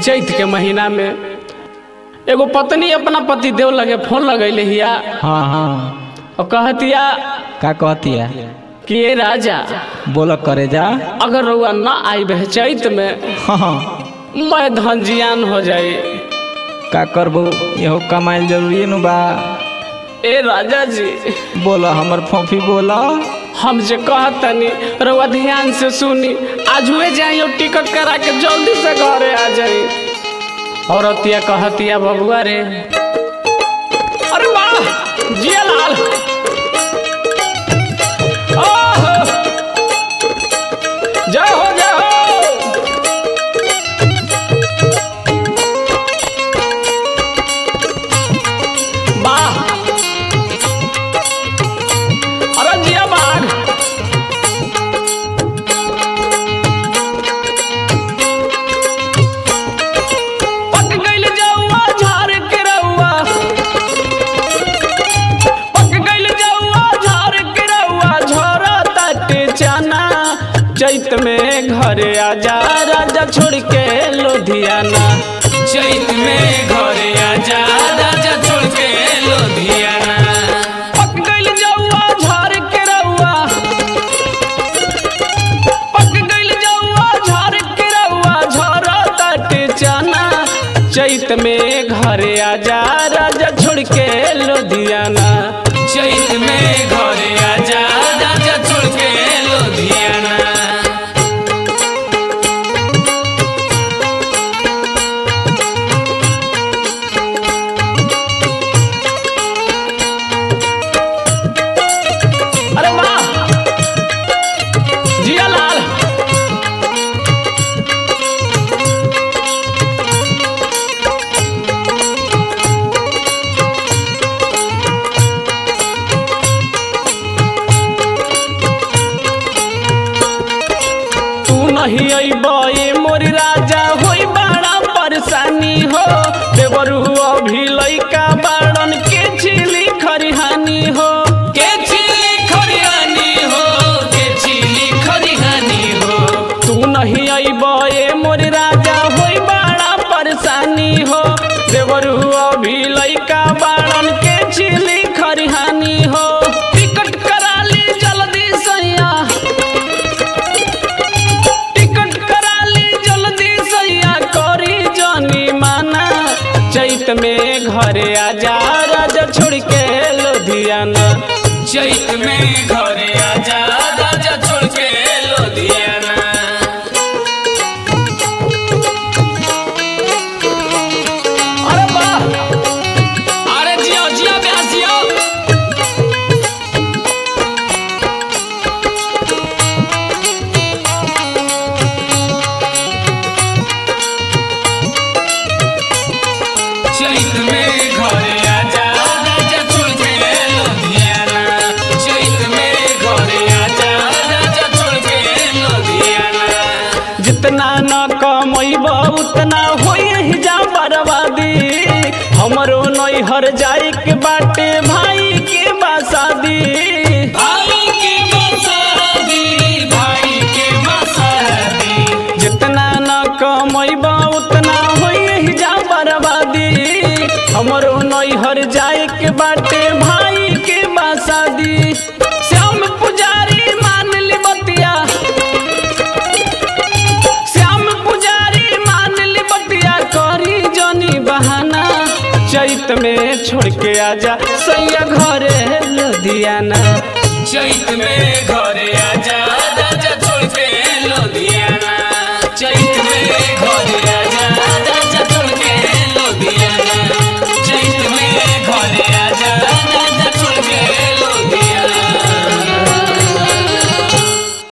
चैत के महीना में एगो पत्नी अपना पति देव लगे फोन लगैले हिया हाँ हाँ और कहतिया का कहती है कि ये राजा बोल करे जा अगर रउआ ना आई बह चैत में हाँ हाँ मैं धन जियान हो जाई का करबो यहो कमाइल जरूरी नु बा ए राजा जी बोल हमर फोफी बोल हम जे कहतनी रउआ ध्यान से सुनी आज हुए जाई और टिकट करा के जल्दी से घरे आ जाई औरतिया कहतिया बबुआ रे अरे वाह जिया लाल ओहो! जय हो जय हो वाह अरे जिया बाघ पक गइल जौआ झाड़ के रउआ पक गइल जौआ झाड़ के रउआ झरा ताटे चना चैत में घरे आजा राजा छोड़ के लुधियाना चैत में घरे आजा राजा छोड़ के लुधियाना पक गइल जौआ झाड़ के रउआ पक गइल जौआ झाड़ के रउआ झरा ताटे चना चैत में घरे आजा राजा छोड़ के लुधियाना चैत में घरे आजा राजा छोड़ के लुधियाना अरे वाह जिया लाल तू नहीं अइबे मोर राजा होई बड़ा परेशानी हो देवरू अभी लइका बाड़न के छिली खरिहानी हो के छिली खरिहानी हो के छिली खरिहानी हो तू नहीं अइबे मोर राजा होई बड़ा परेशानी हो देवरू अभी लइका बाड़न के छिली खरिहानी हो टिकट करा ली जल्दी सैया टिकट करा ली जल्दी सैया करी जानी माना चैत में घरे आजा राजा छोड़ के लुधियाना चैत में घरे आजा राजा छोड़ के लुधियाना अरे वाह अरे जियो जियो ब्यास जियो चैत में घरे आजा राजा छोड़ के लुधियाना चैत में घरे आजा राजा छोड़ के लुधियाना जितना न कमैब उतना होई ही जा बर्बादी हमरो नैहर जाए के बाटे भाई के बासादी भाई के मसादी भाई के मसादी जितना न कमैब उतना होई ही जा बर्बादी हमरो नैहर जाए के बाटे भाई के बासादी श्याम पुजारी मान ली बतिया श्याम पुजारी मान ली बतिया करी जनी बहाना चैत में छोड़ के आजा सैया घरे लुधियाना चैत में घरे आजा